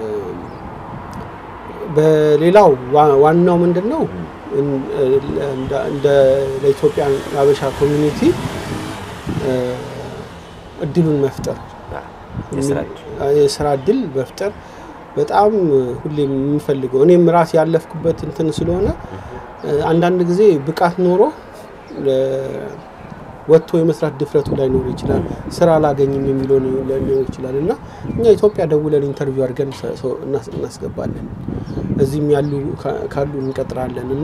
በሌላው ዋ- ዋናው ምንድን ነው እን- እንደ- እንደ ለኢትዮጵያ የሀበሻ ኮሚኒቲ እ፣ እድሉን መፍጠር የስራ እድል የስራ እድል መፍጠር በጣም ሁሌም የምፈልገው እኔም ራሴ ያለፍኩበት እንትን ስለሆነ እ፣ አንዳንድ ጊዜ ብቃት ኖሮ እ፣ ወጥቶ የመስራት ድፍረቱ ላይኖር ይችላል። ስራ አላገኝም የሚለው ሊኖር ይችላል እና እኛ ኢትዮጵያ ደውለን ኢንተርቪው አድርገን ሰ- ሰው እናስ- እናስገባለን። እዚህም ያሉ ካ- ካሉ እንቀጥራለን እና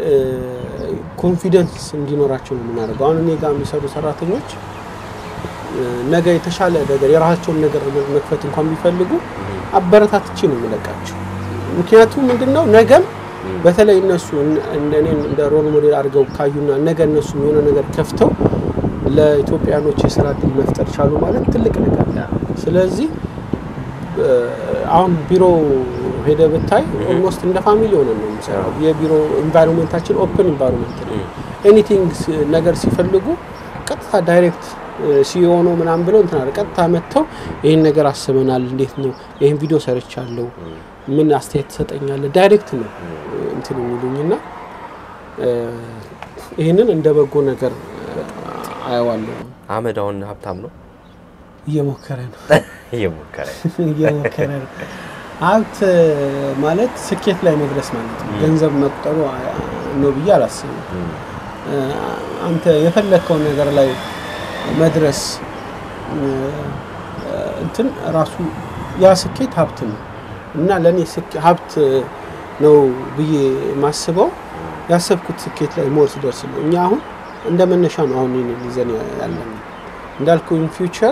ኮንፊደንስ እንዲኖራቸው ነው የምናደርገው። አሁን እኔ ጋር የሚሰሩ ሰራተኞች ነገ የተሻለ ነገር የራሳቸውን ነገር መክፈት እንኳን ቢፈልጉ አበረታትቼ ነው የምለቃቸው። ምክንያቱም ምንድነው ነገም በተለይ እነሱ እንደ እኔን እንደ ሮል ሞዴል አድርገው ካዩና ነገ እነሱ የሆነ ነገር ከፍተው ለኢትዮጵያኖች የስራ እድል መፍጠር ቻሉ ማለት ትልቅ ነገር ነው። ስለዚህ እ፣ አሁን ቢሮ ሄደ ብታይ ኦልሞስት እንደ ፋሚሊ ሆነ ነው የሚሰራው። የቢሮ ኢንቫይሮንመንታችን ኦፕን ኢንቫይሮንመንት ነው። ኤኒቲንግ ነገር ሲፈልጉ ቀጥታ ዳይሬክት ሲኦ ነው ምናምን ብለው እንትን አለ ቀጥታ መጥተው ይህን ነገር አስበናል፣ እንዴት ነው ይህን ቪዲዮ ሰርቻለሁ፣ ምን አስተያየት ትሰጠኛለህ? ዳይሬክት ነው እንትን የሚሉኝ እና እ፣ ይህንን እንደ በጎ ነገር አየዋለሁ። አህመድ አሁን ሀብታም ነው እየሞከረ ነው እየሞከረ እየሞከረ ነው። ሀብት ማለት ስኬት ላይ መድረስ ማለት ነው። ገንዘብ መቁጠሩ አ- ነው ብዬ አላስብም። እ፣ አንተ የፈለግከው ነገር ላይ መድረስ እ፣ እንትን ራሱ ያ ስኬት ሀብት ነው እና ለእኔ ስኬ- ሀብት ነው ብዬ ማስበው ያሰብኩት ስኬት ላይ ሞር ስደርስ ነው። እኛ አሁን እንደ መነሻ ነው አሁን ይህንን ይዘን ያለን እንዳልኩ ኢን ፊውቸር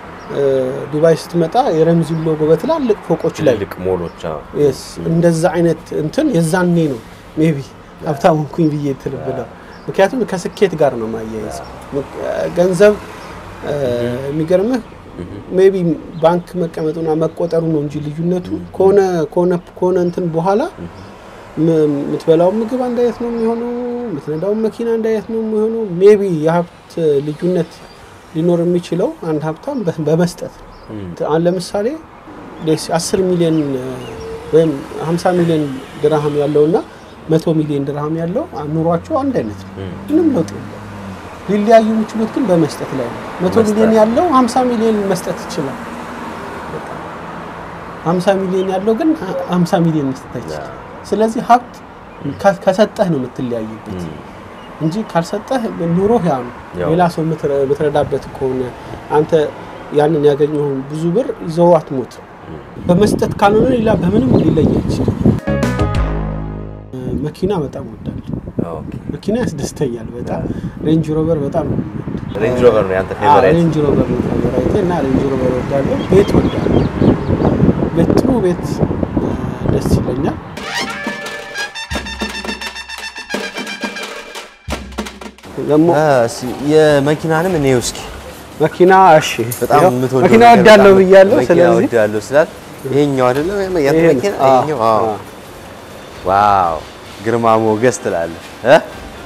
ዱባይ ስትመጣ የረምዚን ሎጎ በትላልቅ ፎቆች ላይ ትልልቅ ሞሎች አዎ። የስ እንደዛ አይነት እንትን የዛኔ ነው ሜቢ ሀብታም ሆንኩኝ ብዬ ትል ብለው ምክንያቱም ከስኬት ጋር ነው ማያያዝ ገንዘብ እ፣ የሚገርምህ ሜቢ ባንክ መቀመጡና መቆጠሩ ነው እንጂ ልዩነቱ ከሆነ ከሆነ ከሆነ እንትን በኋላ ም- የምትበላው ምግብ አንድ አይነት ነው የሚሆነው፣ የምትነዳው መኪና አንድ አይነት ነው የሚሆነው። ሜቢ የሀብት ልዩነት ሊኖር የሚችለው አንድ ሀብታም በ- በመስጠት ነው። አሁን ለምሳሌ ሌስ- 10 ሚሊዮን እ፣ ወይም 50 ሚሊዮን ድርሃም ያለውና መቶ ሚሊዮን ድርሃም ያለው ኑሯቸው አንድ አይነት ነው። ምንም ለውጥ የለም። ሊለያዩ የሚችሉት ግን በመስጠት ላይ ነው። መቶ መስጠት። ሚሊዮን ያለው 50 ሚሊዮን መስጠት ይችላል። 50 ሚሊዮን ያለው ግን 50 ሚሊዮን መስጠት አይችልም። ስለዚህ ሀብት ከ- ከሰጠህ ነው የምትለያዩበት እንጂ ካልሰጠህ ኑሮህ ያ ነው። ያው። ሌላ ሰው የምትረ- የምትረዳበት ከሆነ አንተ ያንን ያገኘውን ብዙ ብር ይዘው አትሞት። በመስጠት ካልሆነ ሌላ በምንም ሊለይ አይችልም። መኪና በጣም ወዳለሁ። ኦኬ። መኪና ያስደስተኛል በጣም ሬንጅ ሮቨር በጣም ነው የምወደው። ሬንጅ ሮቨር ነው ያንተ አዎ፣ ፌቨራይት? ሬንጅ ሮቨር ነው ፌቨራይቴ እና ሬንጅ ሮቨር ወዳለሁ። ቤት ወዳለሁ። ቤት ጥሩ ቤት እ፣ ደስ ይለኛል። ደግሞ አ፣ እስኪ የመኪናንም እኔ እስኪ መኪና እሺ፣ በጣም ያው የምትወደው መኪና ነገር ወዳለሁ በጣም ብያለሁ። መኪና ስለዚህ ወዳለሁ ስላል ይሄኛው አይደለም ያንተ ይሄ ነው። መኪና አዎ፣ ይሄኛው አዎ አዎ። ዋው ግርማ ሞገስ ትላለህ እ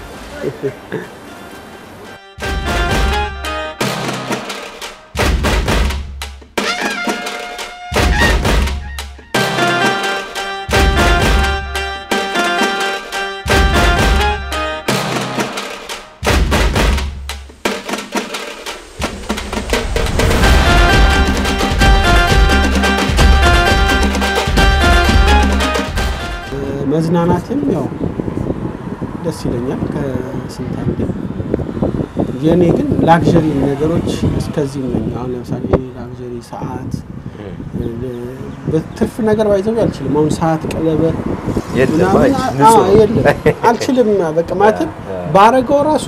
መዝናናትም ያው ደስ ይለኛል ከስንት አንዴ። የእኔ ግን ላግዠሪ ነገሮች እስከዚህ ነኝ። አሁን ለምሳሌ ላግዠሪ ሰዓት በትርፍ ነገር ባይዘው አልችልም። አሁን ሰዓት፣ ቀለበት የለም፣ ምናምን አይ፣ አ- ንጹህ አ- ነው። የለም አልችልም። በቃ ማለትም ባረገው ራሱ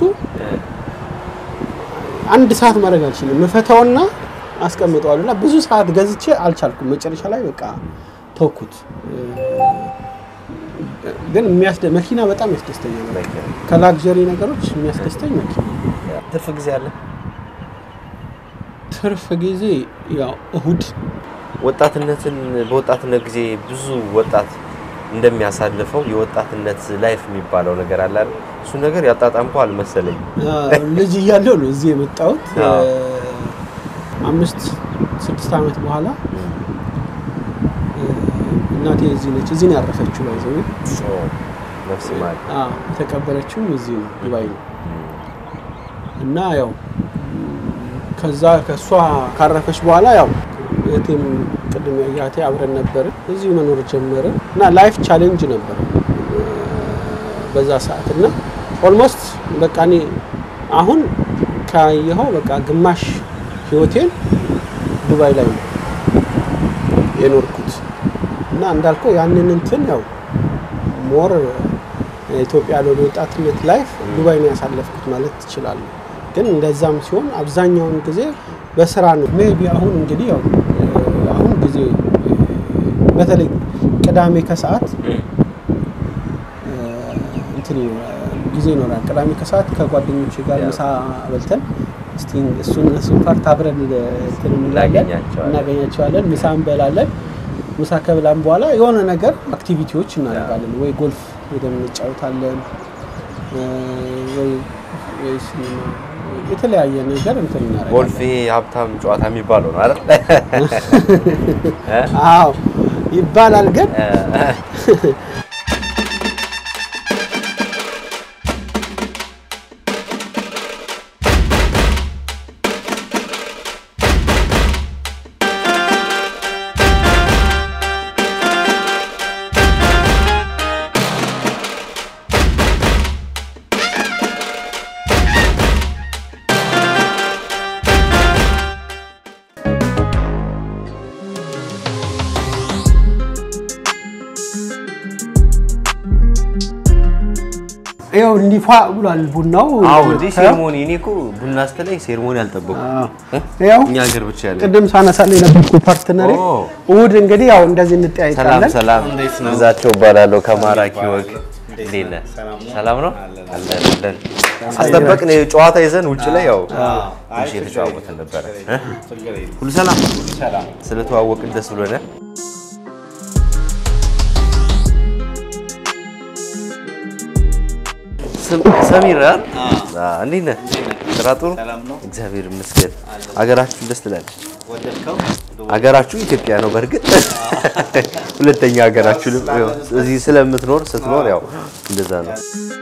አንድ ሰዓት ማድረግ አልችልም። ምፈታውና አስቀምጠዋል እና ብዙ ሰዓት ገዝቼ አልቻልኩም። መጨረሻ ላይ በቃ ተውኩት። ግን የሚያስደ መኪና በጣም ያስደስተኛል። መኪና። ከላግዠሪ ነገሮች የሚያስደስተኝ መኪና። ትርፍ ጊዜ አለ ትርፍ ጊዜ ያው እሁድ ወጣትነትን በወጣትነት ጊዜ ብዙ ወጣት እንደሚያሳልፈው የወጣትነት ላይፍ የሚባለው ነገር አለ አይደል? እሱ ነገር ያጣጣምከው አልመሰለኝ። አ፣ ልጅ እያለሁ ነው እዚህ የመጣሁት። አዎ። አምስት ስድስት ዓመት በኋላ እ፣ እናቴ እዚህ ነች። እዚህ ነው ያረፈችው። ባይዘው ነፍስ ማለት የተቀበረችውም እዚህ ነው ዱባይ ነው። እና ያው ከዛ ከእሷ ካረፈች በኋላ ያው እህቴም ቅድም ያያቴ አብረን ነበርን እዚሁ መኖር ጀመርን እና ላይፍ ቻሌንጅ ነበር እ፣ በዛ ሰዓት እና ኦልሞስት በቃ እኔ አሁን ካየኸው በቃ ግማሽ ህይወቴን ዱባይ ላይ ነው የኖርኩት እና እንዳልከው ያንን እንትን ያው ሞር ኢትዮጵያ ያለው ወጣትነት ላይፍ ዱባይ ነው ያሳለፍኩት ማለት ትችላለህ። ግን እንደዛም ሲሆን አብዛኛውን ጊዜ በስራ ነው። ሜቢ አሁን እንግዲህ ያው አሁን ጊዜ በተለይ ቅዳሜ ከሰዓት እንትን ይኖራል፣ ጊዜ ይኖራል። ቅዳሜ ከሰዓት ከጓደኞች ጋር ምሳ በልተን እስቲ እሱን እሱን ፓርት አብረን እንትን እንላለን እናገኛቸዋለን። እናገኛቸዋለን። ምሳ እንበላለን። ምሳ ከብላን በኋላ የሆነ ነገር አክቲቪቲዎች እናደርጋለን። ወይ ጎልፍ ሄደን እንጫወታለን እ፣ ወይ ወይ ሲኒማ የተለያየ ነገር እንትን እናደርጋለን። ጎልፍ ይሄ ሀብታም ጨዋታ የሚባለው ነው አይደል? አዎ ይባላል ግን ይኸው እንዲፏ ብሏል ቡናው። አዎ እንዴ ሴርሞኒ እኔ እኮ ቡና ስትለኝ ሴርሞኒ አልጠበኩም። ያው እኛ ሀገር ብቻ ያለ ቅድም ሳነሳለሁ የነበርኩ ፓርትነር ኦ። እሑድ እንግዲህ ያው እንደዚህ ሰላም እንጠያይቃለን። ሰላም፣ ግዛቸው እባላለሁ ከማራኪ ወግ። እንዴት ነህ? ሰላም ነው አለን አለን። አስጠበቅን ጨዋታ ይዘን ውጭ ላይ ያው ትንሽ የተጨዋወትን ነበረ። እ? ሁሉ ሰላም ስለተዋወቅን ደስ ብሎናል። ስም- ሰሚር አይደል? አዎ፣ እንዴት ነህ? ስራ ጥሩ? እግዚአብሔር ይመስገን። አገራችሁ ደስ ትላለች። አገራችሁ ኢትዮጵያ ነው። በእርግጥ ሁለተኛ ሀገራችሁ ልም- ያው እዚህ ስለምትኖር ስትኖር ያው እንደዛ ነው።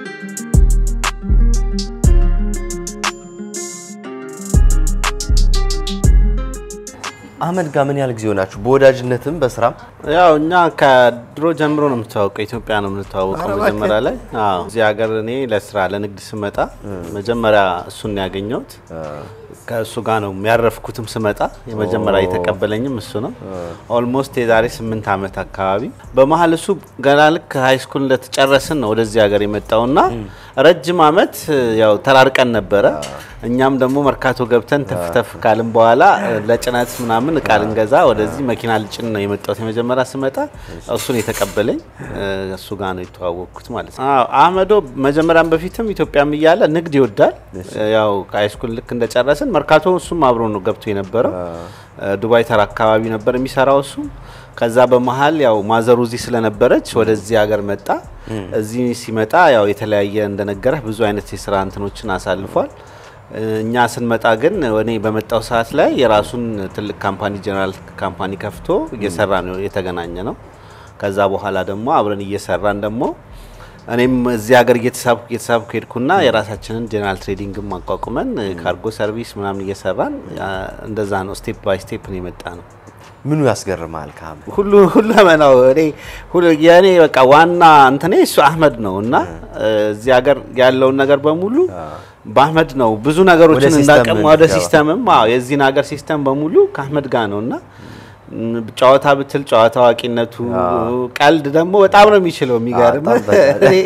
አህመድ ጋር ምን ያህል ጊዜ ሆናችሁ? በወዳጅነትም በስራም ያው እኛ ከድሮ ጀምሮ ነው የምታወቀው። ኢትዮጵያ ነው የምንተዋወቀው መጀመሪያ ላይ። አዎ እዚህ ሀገር እኔ ለስራ ለንግድ ስመጣ መጀመሪያ እሱን ነው ያገኘሁት። ከእሱ ጋር ነው ያረፍኩትም ስመጣ የመጀመሪያ የተቀበለኝም እሱ ነው። ኦልሞስት የዛሬ ስምንት ዓመት አካባቢ በመሀል እሱ ገና ልክ ሀይ ስኩል እንደተጨረስን ነው ወደዚህ ሀገር የመጣውና ረጅም ዓመት ያው ተራርቀን ነበረ። እኛም ደግሞ መርካቶ ገብተን ተፍተፍ ካልን በኋላ ለጭነት ምናምን እቃ ልንገዛ ወደዚህ መኪና ልጭን ነው የመጣሁት። የመጀመሪያ ስመጣ እሱን የተቀበለኝ እሱ ጋር ነው የተዋወቅኩት ማለት ነው። አዎ አህመዶ መጀመሪያም በፊትም ኢትዮጵያም እያለ ንግድ ይወዳል። ያው ከሃይስኩል ልክ እንደጨረስን መርካቶ እሱም አብሮ ነው ገብቶ የነበረው። ዱባይ ተራ አካባቢ ነበር የሚሰራው እሱ። ከዛ በመሀል ያው ማዘሩ እዚህ ስለነበረች ወደዚህ ሀገር መጣ። እዚህ ሲመጣ ያው የተለያየ እንደነገረህ ብዙ አይነት የስራ እንትኖችን አሳልፏል። እኛ ስንመጣ ግን እኔ በመጣው ሰዓት ላይ የራሱን ትልቅ ካምፓኒ ጀነራል ካምፓኒ ከፍቶ እየሰራ ነው የተገናኘ ነው። ከዛ በኋላ ደግሞ አብረን እየሰራን ደግሞ እኔም እዚህ ሀገር እየተሳብኩ እየተሳብኩ ሄድኩና የራሳችንን ጀነራል ትሬዲንግም አቋቁመን ካርጎ ሰርቪስ ምናምን እየሰራን እንደዛ ነው ስቴፕ ባይ ስቴፕ ነው የመጣ ነው። ምኑ ያስገርማል? ከአህመድ ሁሉ ሁሉ መናው እኔ ሁሉ የኔ በቃ ዋና እንትኔ እሱ አህመድ ነው እና እዚህ ሀገር ያለውን ነገር በሙሉ በአህመድ ነው ብዙ ነገሮችን ሲስተም እንዳቀም ወደ እንድትገባ። ሲስተምም አዎ የዚህን ሀገር ሲስተም በሙሉ ከአህመድ ጋር ነው እና ም፣ ጨዋታ ብትል ጨዋታ አዋቂነቱ፣ ቀልድ ደግሞ በጣም ነው የሚችለው። የሚገርም በጣም በጣም። እኔ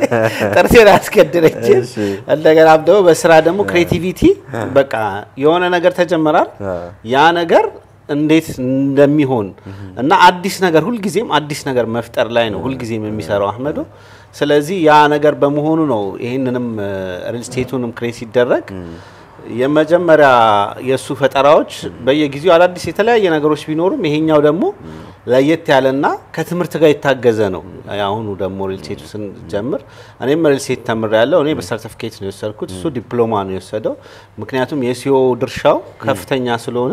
ጥርሴን አስገድረችም። እሺ። እንደገናም ደግሞ በስራ ደግሞ ክሬቲቪቲ በቃ የሆነ ነገር ተጀመራል ያ ነገር እንዴት እንደሚሆን እና አዲስ ነገር ሁልጊዜም አዲስ ነገር መፍጠር ላይ ነው ሁልጊዜም የሚሰራው አህመዶ። ስለዚህ ያ ነገር በመሆኑ ነው ይህንንም ሪል ስቴቱንም ክሬት ሲደረግ የመጀመሪያ የእሱ ፈጠራዎች በየጊዜው አዳዲስ የተለያየ ነገሮች ቢኖሩም ይሄኛው ደግሞ ለየት ያለና ከትምህርት ጋር የታገዘ ነው። አሁኑ ደግሞ ሪል ስቴቱ ስንጀምር እኔም ሪል ስቴት ተምር ያለው እኔ በሰርቲፊኬት ነው የወሰድኩት፣ እሱ ዲፕሎማ ነው የወሰደው። ምክንያቱም የሲኦ ድርሻው ከፍተኛ ስለሆነ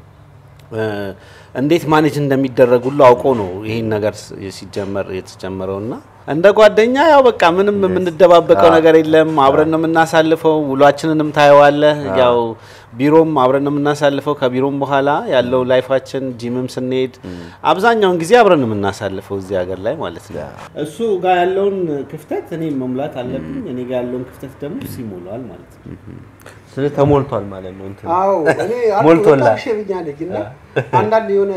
እ፣ እንዴት ማኔጅ እንደሚደረግ ሁሉ አውቆ ነው ይህን ነገር ስ- ሲጀመር የተጀመረው እና እንደ ጓደኛ ያው በቃ ምንም የምንደባበቀው ነገር የለም። አብረን ነው የምናሳልፈው። ውሏችንንም ታየዋለህ። ያው ቢሮም አብረን ነው የምናሳልፈው። ከቢሮም በኋላ ያለው ላይፋችን ጂምም ስንሄድ አብዛኛውን ጊዜ አብረን ነው የምናሳልፈው እዚህ ሀገር ላይ ማለት ነው። እሱ ጋር ያለውን ክፍተት እኔ መሙላት አለብኝ። እኔ ጋር ያለውን ክፍተት ደግሞ እሱ ይሞላዋል ማለት ነው። ስለ ተሞልቷል ማለት ነው። እንትን አዎ እኔ ሞልቶላል። ሸብኛ ልጅ እና አንዳንድ የሆነ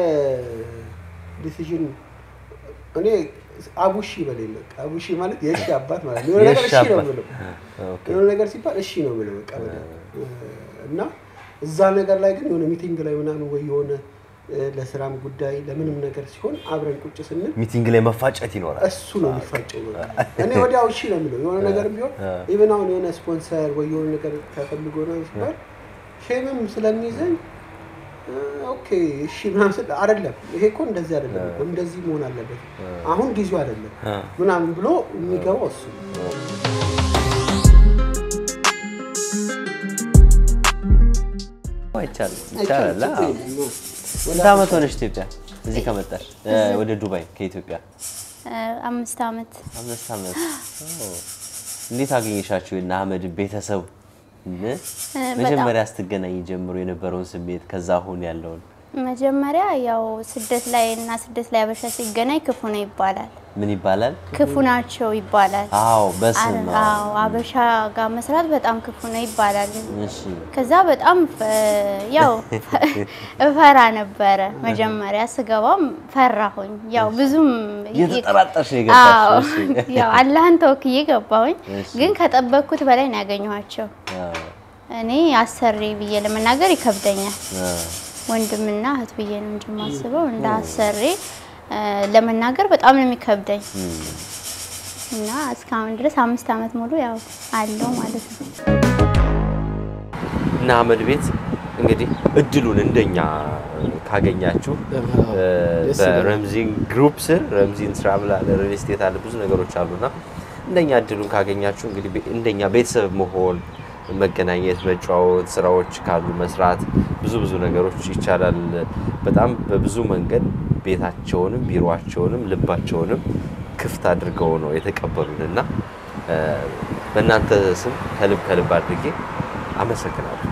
ዲሲዥን እኔ አቡሺ በሌለ አቡሺ ማለት የእሺ አባት ማለት ነው። የሆነ ነገር የእሺ እሺ ነው አባት። የምለው የሆነ ነገር ሲባል እሺ ነው የምለው በቃ በደንብ እና እዛ ነገር ላይ ግን የሆነ ሚቲንግ ላይ ምናምን ወይ የሆነ እ፣ ለስራም ጉዳይ ለምንም ነገር ሲሆን አብረን ቁጭ ስንል ሚቲንግ ላይ መፋጨት ይኖራል። እሱ ነው የሚፋጨው። በቃ እኔ ወዲያው እሺ ነው የምለው። የሆነ ነገር ቢሆን ኢቨን አሁን የሆነ ስፖንሰር ወይ የሆነ ነገር ተፈልጎ ነው ሲባል ሼምም ስለሚይዘኝ እ፣ ኦኬ እሺ ምናምን ስል አይደለም ይሄ እኮ እንደዚህ አይደለም እኮ እንደዚህ መሆን አለበት አሁን ጊዜው አይደለም ምናምን ብሎ የሚገባው እሱ ነው። አይቻልም ይቻላል። አዎ። ስንት ዓመት ሆነሽ ኢትዮጵያ እዚህ ከመጣሽ እ፣ ወደ ዱባይ ከኢትዮጵያ? አምስት ዓመት አምስት ዓመት። ኦ። እንዴት አገኘሻቸው የእነ አህመድ ቤተሰብ? እ? መጀመሪያ ስትገናኝ ጀምሮ የነበረውን ስሜት ከዛ አሁን ያለውን መጀመሪያ ያው ስደት ላይ እና ስደት ላይ አበሻ ሲገናኝ ክፉ ነው ይባላል። ምን ይባላል? ክፉ ናቸው ይባላል። አዎ በስም ነው። አዎ አበሻ ጋር መስራት በጣም ክፉ ነው ይባላል። እሺ ከዛ በጣም ፈ- ያው እፈራ ነበረ። መጀመሪያ ስገባም ፈራሁኝ። ያው ብዙም እየተጠራጠርሽ ነው አዎ የገባሽ? እሺ። ያው አላህን ተወክዬ ገባሁኝ። እሺ። ግን ከጠበቅኩት በላይ ነው ያገኘኋቸው። አዎ፣ እኔ አሰሪ ብዬ ለመናገር ይከብደኛል። አዎ። ወንድምና እህት ብዬ ነው እንጂ የማስበው እንደ አሰሪ እ፣ ለመናገር በጣም ነው የሚከብደኝ እና እስካሁን ድረስ አምስት ዓመት ሙሉ ያው አለው ማለት ነው። እና አህመድ ቤት እንግዲህ እድሉን እንደኛ ካገኛችሁ እ፣ ደስ ይላል። በረምዚን ግሩፕ ስር ረምዚን ትራቭል አለ፣ ሪል ስቴት አለ፣ ብዙ ነገሮች አሉና እንደኛ እድሉን ካገኛችሁ እንግዲህ ቤ- እንደኛ ቤተሰብ መሆን መገናኘት፣ መጫወት፣ ስራዎች ካሉ መስራት ብዙ ብዙ ነገሮች ይቻላል። በጣም በብዙ መንገድ ቤታቸውንም ቢሮአቸውንም ልባቸውንም ክፍት አድርገው ነው የተቀበሉን እና እ፣ በእናንተ ስም ከልብ ከልብ አድርጌ አመሰግናለሁ።